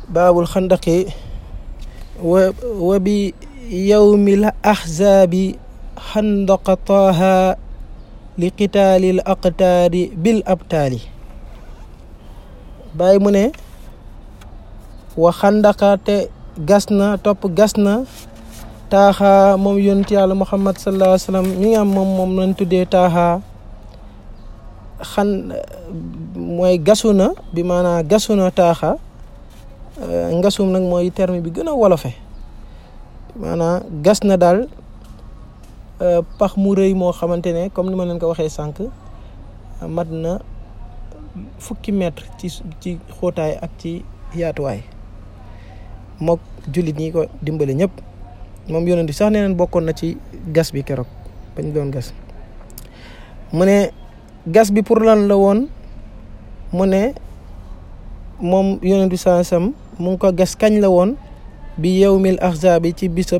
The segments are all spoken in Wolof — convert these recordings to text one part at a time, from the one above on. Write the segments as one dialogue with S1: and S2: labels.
S1: baabul xandaqi wa wa bi yawmil ahzaabi xandaqa taaha li qitaalil aqtaari bil abtaali bàyyi mu ne wa xandaqa te gas na topp gas na taaxa moom yonent yàlla muhammad sallallahu alayhi wa sallam mi nga am moom moom lañ tuddee taaxa xan mooy gasu na bi maanaam gasu na taaxa ngasum nag mooy terme bi gën a wolofe maanaam gas na daal pax mu rëy moo xamante ne comme ni ma leen ko waxee sànq mat na fukki mètre ci ci xóotaay ak ci yaatuwaay mook jullit ñi ko dimbale ñëpp moom yonent bi sax nee neen bokkoon na ci gas bi keroog bañ doon gas mu ne gas bi pour lan la woon mu ne moom yonent bi saa sam mu ngi ko gas kañ la woon bi yawmil ahzaabi ci bisab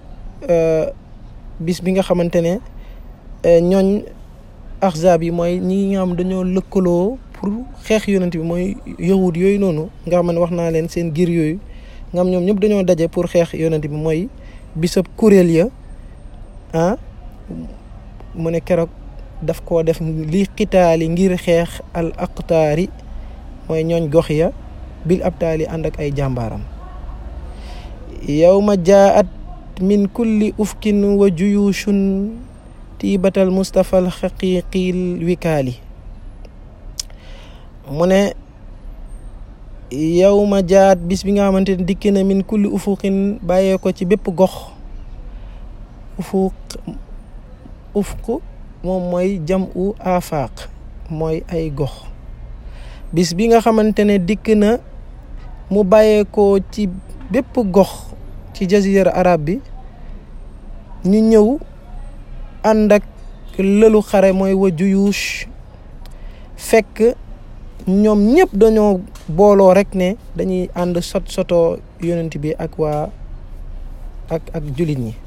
S1: bis bi nga xamante ne ñooñ ahzaab yi mooy ñi nga xam dañoo lëkkaloo pour xeex yonent bi mooy yahud yooyu noonu nga xam ne wax naa leen seen giir yooyu nga xam ñoom ñëpp dañoo daje pour xeex yonent bi mooy bisab kuréel ya ah mu ne keroog daf koo def li xitaali ngir xeex al aqtaari mooy ñooñ gox ya bil abtaali ànd ak ay jàmbaaram yawma jaat min kulli ufkin wa juyushun tiibatal mustafa al xaqiqil wikaali mu ne yawma jaat bis bi nga xamante ne dikki na min kulli ufuqin bàyyee ko ci bépp gox ufuq ufq moom mooy jam u afaq mooy ay gox bis bi nga xamante ne dikk na mu bàyyeekoo ci bépp gox ci jazira arab bi ñu ñëw ànd ak lëlu xare mooy wa juyuush fekk ñoom ñëpp dañoo booloo rek ne dañuy ànd sot sotoo yonent bi ak waa ak ak jullit ñi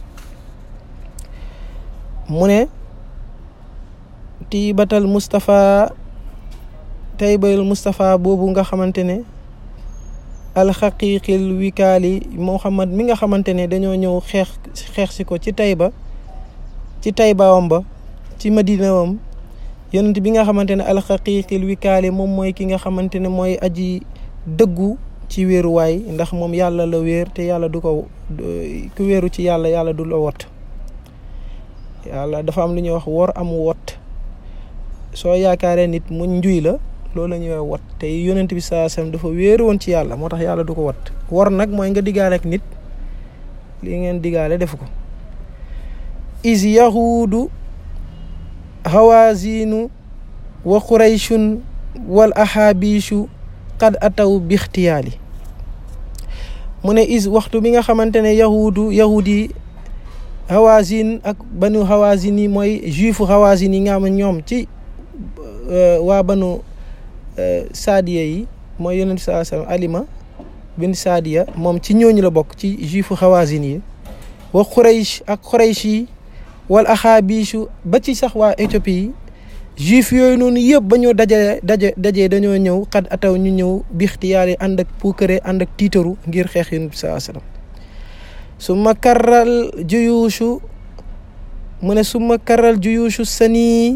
S1: mu ne tiibatal Moustapha taybayul Moustapha boobu nga xamante ne alxaqiqil wikaali Muhammad mi nga xamante ne dañoo ñëw xeex xeex si ko ci Tayba ci Taybawam ba ci Madinawam yonent bi nga xamante ne alxaqiqil wikaali moom mooy ki nga xamante ne mooy aji dëggu ci wéeruwaay ndax moom yàlla la wéer te yàlla du ko ku wéeru ci yàlla yàlla du la wot yàlla dafa am lu ñuy wax wor am wot soo yaakaaree nit mu njuy la loolu la ñuy wat te yonent bi saa sam dafa wéeru woon ci yàlla moo tax yàlla du ko wat wor nag mooy nga diggaale ak nit li ngeen diggaale defu ko is yahuudu hawazinu wa qurayshun wal ahabishu qad ataw bixtiyaali mu ne is waxtu bi nga xamante ne yahuudu yahud yi hawazin ak banu hawazin yi mooy juifu hawazin yi nga xam ne ñoom ci waa banu saadiya yi mooy yonent bi saa sallam alima bin saadiya moom ci ñooñu la bokk ci juifu hawazin yi wa xuraysh ak xuraysh yi wal axaabiishu ba ci sax waa éthiopie yi juif yooyu noonu yëpp ba ñoo daje daje dajee dañoo ñëw xad ataw ñu ñëw bixtiyaari ànd ak puukare ànd ak tiitaru ngir xeex yonent bi saa sallam summa karral juyuushu mu ne summa karral juyuushu sanii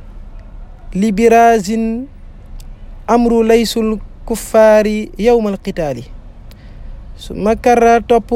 S1: libirazin amru laysul kuffaari yowmal qitaali summa karra topp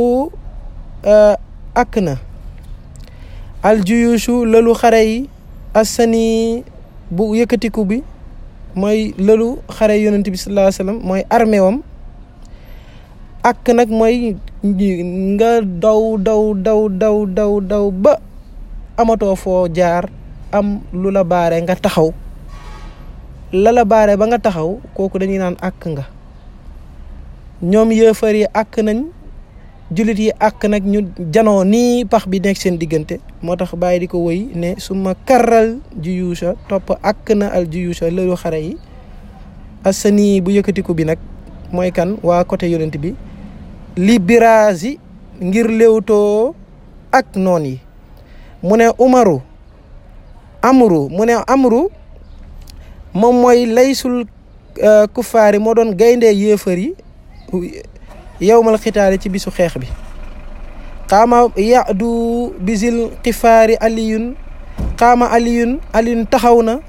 S1: ak na al juyuushu lëlu xare yi assanii bu yëkkatiku bi mooy lëlu xare yonent bi sallallahu alayhi wasallam mooy armée wam ak nag mooy nga daw daw daw daw daw daw ba amatoo foo jaar am lu la baare nga taxaw la la baare ba nga taxaw kooku dañuy naan àkk nga ñoom yëfar yi àkk nañ jullit yi àkk nag ñu janoo nii pax bi nekk seen diggante moo tax bàyyi di ko woy ne su ma karral juyuusa topp àkk na al juyuusa lëlu xare yi asani bu yëkkatiku bi nag mooy kan waa côté yonent bi li biraasi ngir léewtoo ak noon yi mu ne umaru amru mu ne amru moom mooy laysul kuffaar yi moo doon gayndee yéefar yi yowmal xitaali ci bisu xeex bi qaama yadu bisil xifaari aliyun qaama aliyun aliyun taxaw na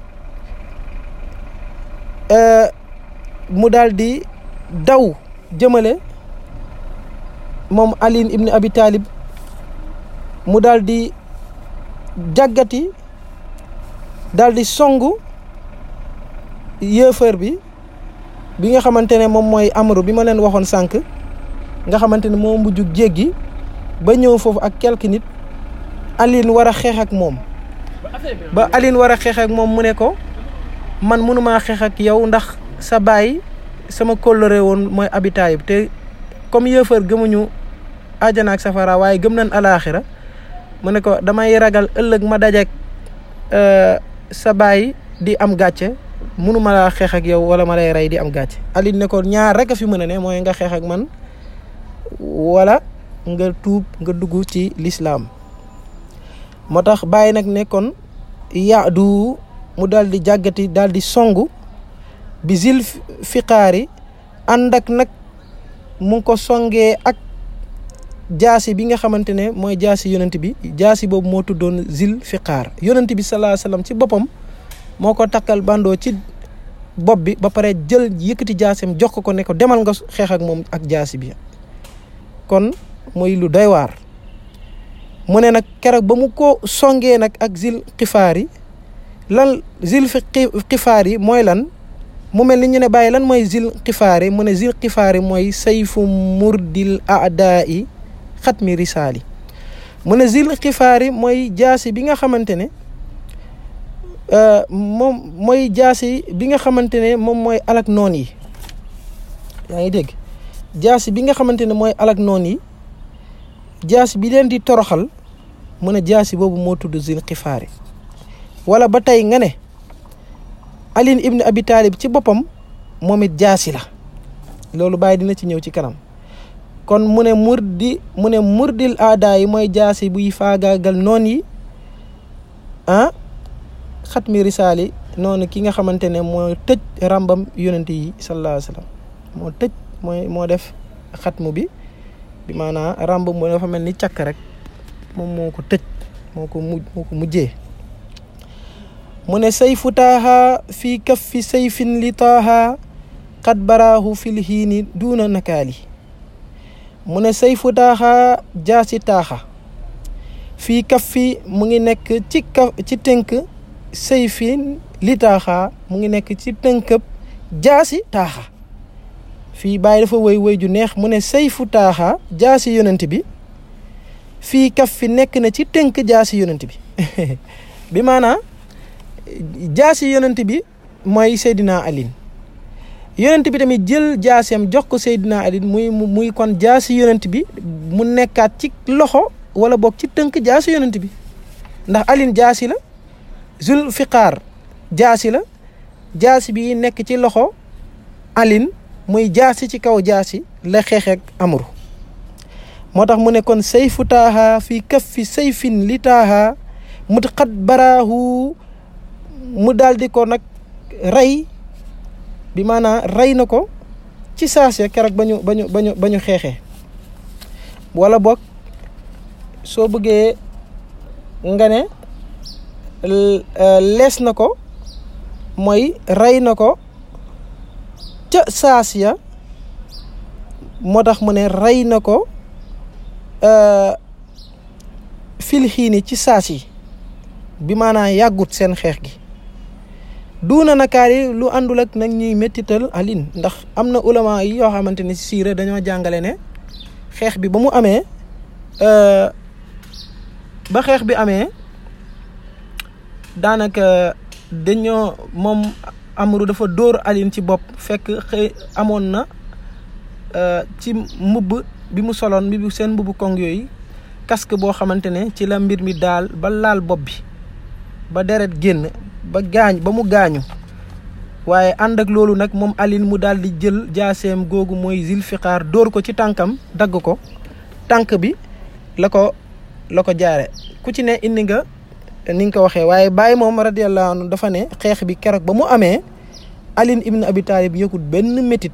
S1: mu daal di daw jëmale moom aliin ibni abi taalib mu daal di jàggati daal di songu yëfër bi bi nga xamante ne moom mooy amru bi ma leen waxoon sànq nga xamante ne moo mujjug jéggi ba ñëw foofu ak quelques nit Aline war a xeex ak moom ba Aline war a xeex ak moom mu ne ko man mënumaa xeex ak yow ndax sa baay sama kóllëre woon mooy Abi Taalib te comme yëfër gëmuñu àjjana ak safara waaye gëm nañ alaaxira mu ne ko damay ragal ëllëg ma dajeek sa baay di am gàcce mënuma laa xeex ak yow wala ma lay rey di am gàcce Aline ne ko ñaar rek a fi mën a ne mooy nga xeex ak man wala nga tuub nga dugg ci lislaam moo tax bàyyi nag nekkoon yaadu mu daal di jàggati daal di songu bi zil fiqaari ànd ak nag mu ngi ko songee ak jaasi bi nga xamante ne mooy jaasi yonent bi jaasi boobu moo tuddoon zil fiqaar yonent bi salaa salaam ci boppam moo ko takkal bandoo ci bopp bi ba pare jël yëkkati jaasim jox ko ko ne ko demal nga xeex ak moom ak jaasi bi kon muy lu doy waar mu ne nag keroog ba mu ko songee nag ak zil xifaar yi lan zil xifaar yi mooy lan mu mel ni ñu ne bàyyi lan mooy zil xifaar yi mu ne zil xifaar yi mooy sayfu murdil adaa yi xatmi risaali mu ne zil xifaar yi mooy jaasi bi nga xamante ne moom mooy jaasi bi nga xamante ne moom mooy alak noon yi yaa ngi dégg jaasi bi nga xamante ne mooy alak noon yi jaasi bi leen di toroxal mu ne jaasi boobu moo tudd zil xifaari wala ba tey nga ne Aline ibn Abi Talib ci boppam moom it jaasi la loolu bàyyi dina ci ñëw ci kanam kon mu ne murdi mu ne murdil aada yi mooy jaasi buy faagaagal noon yi ah xatmi risaali noonu ki nga xamante ne moo tëj ràmbam yonent yi sallallahu alayhi wa sallam moo tëj mooy moo def xatmu bi bi maanaam ràmb mu dafa mel ni càkk rek moom moo ko tëj moo ko mujj moo ko mujjee mu ne sayfu taaha fii kaffi sayfin li taaha qad baraahu fil hiini duuna nakaali mu ne sayfu taaha jaasi taaxa fii kaffi mu ngi nekk ci kaf ci tënk sayfin li taaxa mu ngi nekk ci tënkëb jaasi taaxa fii bàyyi dafa woy woy ju neex mu ne sayfu taaxa jaasi yonent bi fii kaf fi nekk na ci tënk jaasi yonent bi bi maanaa jaasi yonent bi mooy Seydina Aline yonent bi tamit jël jaaseem jox ko Seydina Aline muy muy kon jaasi yonent bi mu nekkaat ci loxo wala boog ci tënk jaasi yonent bi ndax Aline jaasi la zul fiqaar jaasi la jaasi bi nekk ci loxo Aline muy jaasi ci kaw jaasi la xeexeek amru moo tax mu ne kon sayfu taaha fii kaffi sayfin li taaha mu xat baraahu mu daal di ko nag rey bi maanaam rey na ko ci saase keroog ba ñu ba ñu ba ñu ba ñu xeexee wala boog soo bëggee nga ne lees na ko mooy rey na ko ca saas ya moo tax mu ne rey na ko fil xiini ci saas yi bi maanaam yàggut seen xeex gi duuna nakaar yi lu àndul ak nag ñuy méttital Aline ndax am na ulama yi yoo xamante ne si siira dañoo jàngale ne xeex bi ba mu amee ba xeex bi amee daanaka dañoo moom Amru dafa dóor Aline ci bopp fekk xëy amoon na ci mbubb bi mu soloon bi seen mbubbu kong yooyu casque boo xamante ne ci la mbir mi daal ba laal bopp bi ba deret génn ba gaañ ba mu gaañu waaye ànd ak loolu nag moom Aline mu daal di jël jaaseem googu mooy zilfiqaar dóor ko ci tànkam dagg ko tànk bi la ko la ko jaare ku ci ne indi nga ni nga ko waxee waaye Baye moom radiyallahu anhu dafa ne xeex bi keroog ba mu amee Aline ibn Abi Talib yëkkut benn métit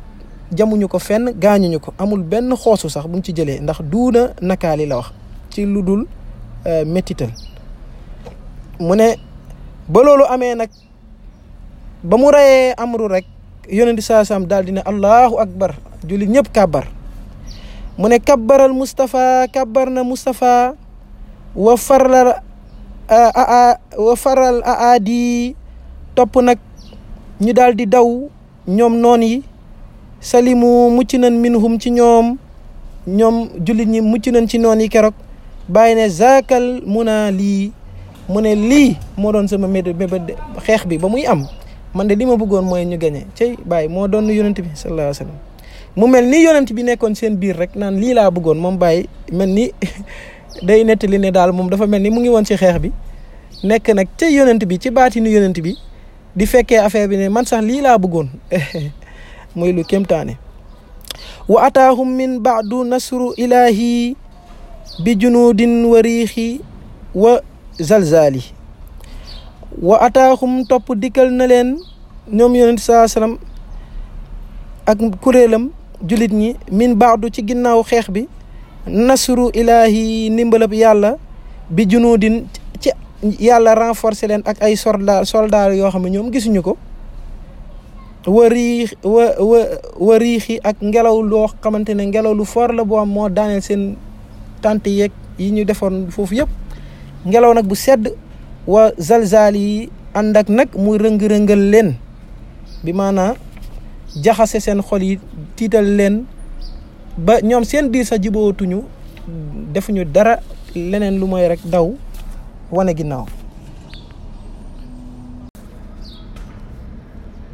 S1: jamuñu ko fenn gaañuñu ko amul benn xoosu sax buñ ci jëlee ndax duuna nakaali la wax ci lu dul méttital mu ne ba loolu amee nag ba mu reyee amru rek yonent bi saa saam daal di ne allahu akbar jullit ñëpp kàbbar mu ne kabbaral Moustapha kabbar na Moustapha wa faral aa wa faral aadi topp nag ñu daal di daw ñoom noon yi salimu mucc nañ minhum ci ñoom ñoom jullit ñi mucc nañ ci noon yi keroog bàyyi ne zaakal mu naa lii mu ne lii moo doon sama mébét mébét xeex bi ba muy am man de li ma bëggoon mooy ñu gañe cey bàyyi moo doon yonent bi sallallahu alayhi wa sallam mu mel ni yonent bi nekkoon seen biir rek naan lii laa bëggoon moom bàyyi mel ni day nettali ne daal moom dafa mel ni mu ngi woon ci xeex bi nekk nag ca yonent bi ci baatinu yonent bi di fekkee affaire bi ne man sax lii laa bëggoon muy lu kémtaane wa ataahum min baadu nasru ilahi bi junudin wa riixi wa zalzali wa ataahum topp dikkal na leen ñoom yonent saa sallam ak kuréelam julit ñi min baadu ci ginnaaw xeex bi nasru ilahi ndimbalab yàlla bi junudin ci yàlla renforcer leen ak ay soldat soldat yoo xam ne ñoom gisuñu ko wa riix wa wa wa riixi ak ngelaw loo xamante ne ngelaw lu fort la boo am moo daaneel seen tànt yeeg yi ñu defoon foofu yëpp ngelaw nag bu sedd wa zalzal yi ànd ak nag muy rëng-rëngal leen bi maanaa jaxase seen xol yi tiital leen ba ñoom seen biir sax jibootuñu defuñu dara leneen lu mooy rek daw wane ginnaaw